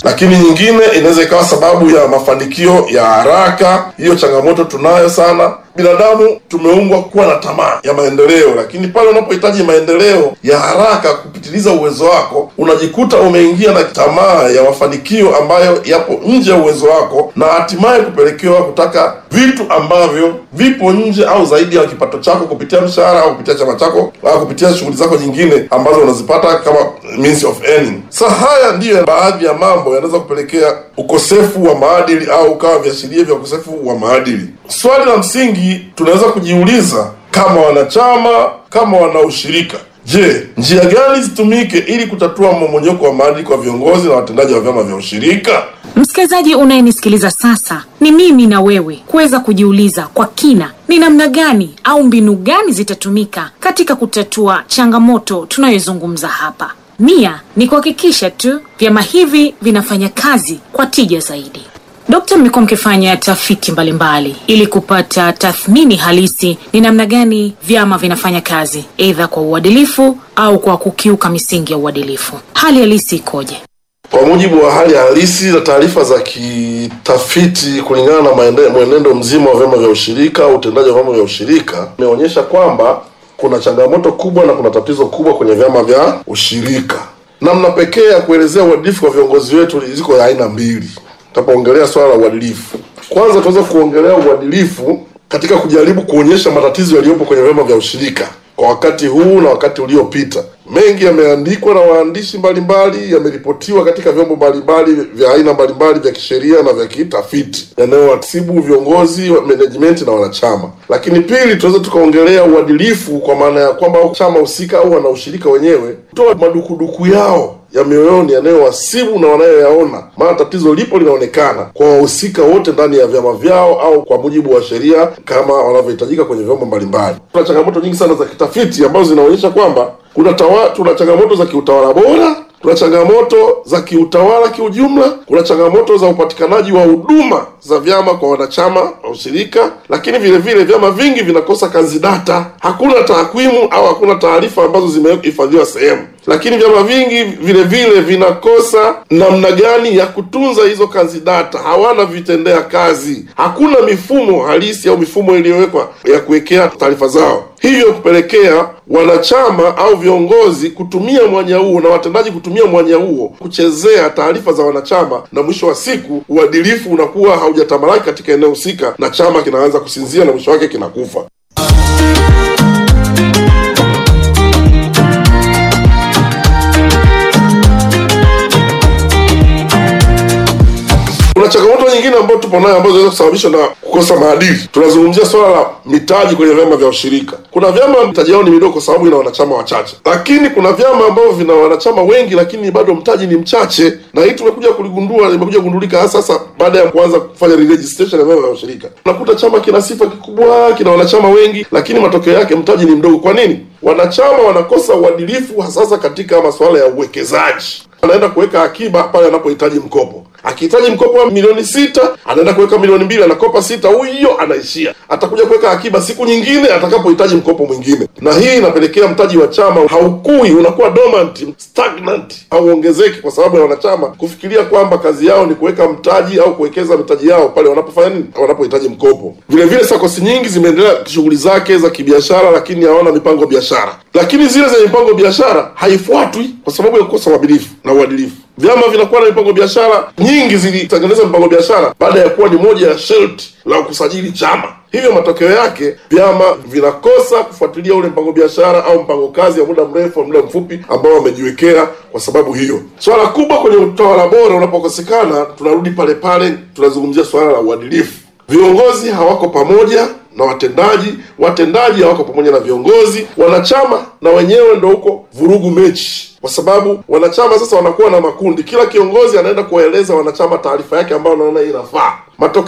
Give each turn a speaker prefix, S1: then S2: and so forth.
S1: lakini nyingine inaweza ikawa sababu ya mafanikio ya haraka. Hiyo changamoto tunayo sana. Binadamu tumeumbwa kuwa na tamaa ya maendeleo, lakini pale unapohitaji maendeleo ya haraka kupitiliza uwezo wako, unajikuta umeingia na tamaa ya mafanikio ambayo yapo nje ya uwezo wako, na hatimaye kupelekewa kutaka vitu ambavyo vipo nje au zaidi ya kipato chako kupitia mshahara au kupitia chama chako au kupitia shughuli zako nyingine ambazo unazipata kama means of earning. Sasa haya ndiyo baadhi ya mambo yanaweza kupelekea ukosefu wa maadili au ukawa viashiria vya ukosefu wa maadili. Swali la msingi tunaweza kujiuliza kama wanachama, kama wanaushirika, je, njia gani zitumike ili kutatua mmomonyoko wa maadili kwa viongozi na watendaji wa vyama vya ushirika?
S2: Msikilizaji unayenisikiliza sasa, ni mimi na wewe kuweza kujiuliza kwa kina ni namna gani au mbinu gani zitatumika katika kutatua changamoto tunayozungumza hapa. Nia ni kuhakikisha tu vyama hivi vinafanya kazi kwa tija zaidi. Dokta, mmekuwa mkifanya tafiti mbalimbali mbali, ili kupata tathmini halisi ni namna gani vyama vinafanya kazi, aidha kwa uadilifu au kwa kukiuka misingi ya uadilifu. Hali halisi ikoje?
S1: Kwa mujibu wa hali halisi na taarifa za kitafiti, kulingana na maende- mwenendo mzima wa vyama vya ushirika au utendaji wa vyama vya ushirika, imeonyesha kwamba kuna changamoto kubwa na kuna tatizo kubwa kwenye vyama vya ushirika. Namna pekee ya kuelezea uadilifu kwa viongozi wetu ziko ya aina mbili. Tutapoongelea swala la uadilifu, kwanza tunaweza kuongelea uadilifu katika kujaribu kuonyesha matatizo yaliyopo kwenye vyama vya ushirika kwa wakati huu na wakati uliopita. Mengi yameandikwa na waandishi mbalimbali, yameripotiwa katika vyombo mbalimbali vya aina mbalimbali vya kisheria na vya kitafiti yanayowasibu viongozi wa management na wanachama. Lakini pili, tunaweza tukaongelea uadilifu kwa maana ya kwamba chama husika au wanaushirika wenyewe toa madukuduku yao ya mioyoni yanayowasibu na wanayoyaona, maana tatizo lipo linaonekana kwa wahusika wote ndani ya vyama vyao au kwa mujibu wa sheria kama wanavyohitajika kwenye vyombo mbalimbali. Kuna changamoto nyingi sana za kitafiti ambazo zinaonyesha kwamba kuna tawa, tuna changamoto za kiutawala bora kuna changamoto za kiutawala kiujumla, kuna changamoto za upatikanaji wa huduma za vyama kwa wanachama wa ushirika, lakini vile vile vyama vingi vinakosa kanzi data, hakuna takwimu au hakuna taarifa ambazo zimehifadhiwa sehemu. Lakini vyama vingi vile vile vinakosa namna gani ya kutunza hizo kanzi data, hawana vitendea kazi, hakuna mifumo halisi au mifumo iliyowekwa ya kuwekea taarifa zao, hivyo kupelekea wanachama au viongozi kutumia mwanya huo na watendaji kutumia mwanya huo kuchezea taarifa za wanachama, na mwisho wa siku uadilifu unakuwa haujatamalaki katika eneo husika, na chama kinaanza kusinzia na mwisho wake kinakufa. Kuna changamoto nyingine ambayo tupo nayo ambazo zinaweza kusababishwa na kukosa maadili. Tunazungumzia swala la mitaji kwenye vyama vya ushirika. Kuna vyama mitaji yao ni midogo kwa sababu ina wanachama wachache, lakini kuna vyama ambavyo vina wanachama wengi, lakini bado mtaji ni mchache, na hii tumekuja kuligundua, imekuja kugundulika hasa sasa baada ya kuanza kufanya re-registration ya vyama vya ushirika. Unakuta chama kina sifa kikubwa, kina wanachama wengi, lakini matokeo yake mtaji ni mdogo. Kwa nini? Wanachama wanakosa uadilifu, hasasa katika masuala ya uwekezaji anaenda kuweka akiba pale anapohitaji mkopo. Akihitaji mkopo wa milioni sita anaenda kuweka milioni mbili, anakopa sita, huyo anaishia. Atakuja kuweka akiba siku nyingine atakapohitaji mkopo mwingine, na hii inapelekea mtaji wa chama haukui, unakuwa dormant, stagnant, hauongezeki kwa sababu ya wanachama kufikiria kwamba kazi yao ni kuweka mtaji au kuwekeza mitaji yao pale wanapofanya nini, wanapohitaji mkopo. Vile vile sakosi nyingi zimeendelea shughuli zake za kibiashara, lakini hawana mipango biashara, lakini zile zenye mipango biashara haifuatwi kwa sababu ya kukosa uadilifu na uadilifu. Vyama vinakuwa na mipango biashara nyingi, zilitengeneza mipango biashara baada ya kuwa ni moja ya sharti la kusajili chama. Hivyo matokeo yake vyama vinakosa kufuatilia ule mpango biashara au mpango kazi ya muda mrefu au muda mfupi ambao wamejiwekea. Kwa sababu hiyo, swala kubwa kwenye utawala bora unapokosekana, tunarudi pale pale, tunazungumzia swala la uadilifu. Viongozi hawako pamoja na watendaji, watendaji hawako pamoja na viongozi, wanachama na wenyewe ndo huko vurugu mechi, kwa sababu wanachama sasa wanakuwa na makundi, kila kiongozi anaenda kuwaeleza wanachama taarifa yake ambayo anaona inafaa. Matokeo